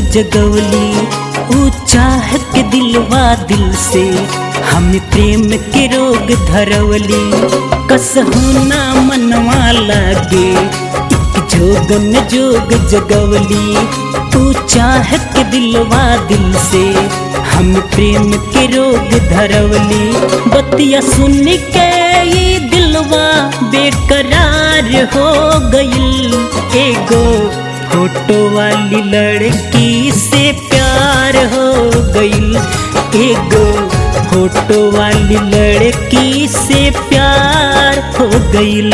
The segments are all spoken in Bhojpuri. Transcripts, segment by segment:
जगवली ऊ चाह के दिलवा दिल से हम प्रेम के रोग धरवली कसहू ना मनवा लागे एक जोगन जोग जगवली तू चाह के दिलवा दिल से हम प्रेम के रोग धरवली बतिया सुन के ये दिलवा बेकरार हो गईल एगो फोटो वाली लड़की से प्यार हो गईल एगो फोटो वाली लड़की से प्यार हो गईल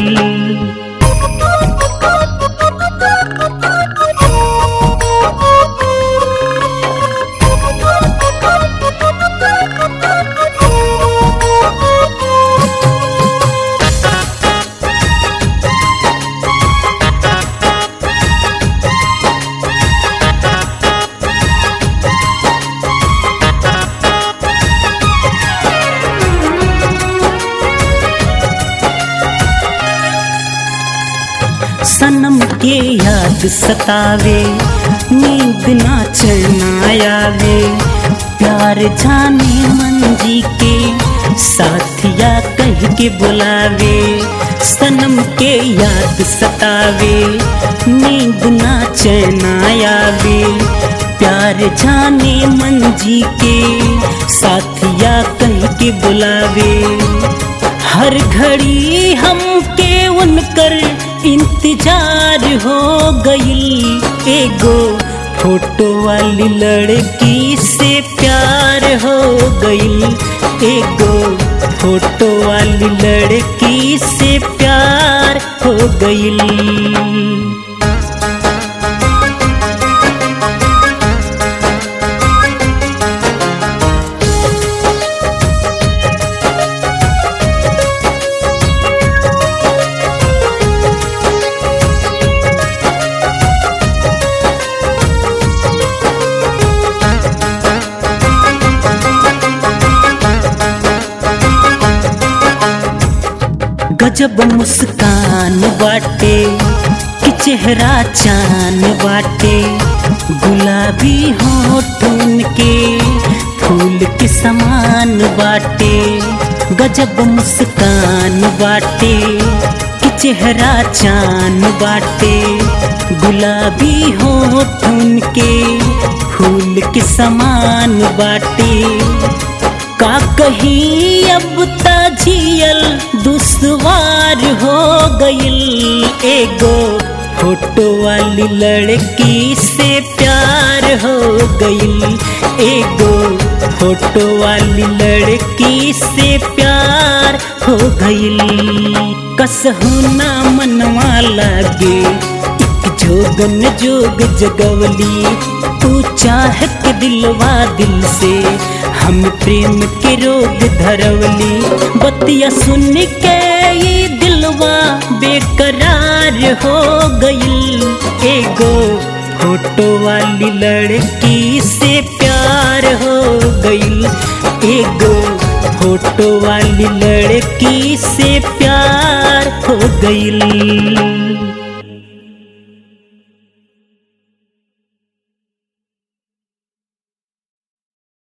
सनम के याद सतावे नींद ना चैना आवे प्यार जाने मन जी के साथिया कह के बुलावे सनम के याद सतावे नींद ना चैना आवे प्यार जाने मन जी के साथिया कह के बुलावे हर घड़ी हमके उनकर इंतजार हो गई एगो फोटो वाली लड़की से प्यार हो गई एगो फोटो वाली लड़की से प्यार हो गई गजब मुस्कान बाटे कि चेहरा चान बाटे गुलाबी होठन के फूल के समान बाटे गजब मुस्कान बाटे कि चेहरा चान बाटे गुलाबी होठन के फूल के समान बाटे का कहीं अब तजियल दुश्वार हो गईल एगो फोटो वाली लड़की से प्यार हो गईल एगो फोटो वाली लड़की से प्यार हो गईल कसहू ना मनवा लागे एक जोगन जोग जगवली तू चाह के दिलवा दिल से हम प्रेम के रोग धरवली बतिया सुन के ये दिलवा बेकरार हो गईल एगो फोटो वाली लड़की से प्यार हो गईल एगो फोटो वाली लड़की से प्यार हो गईल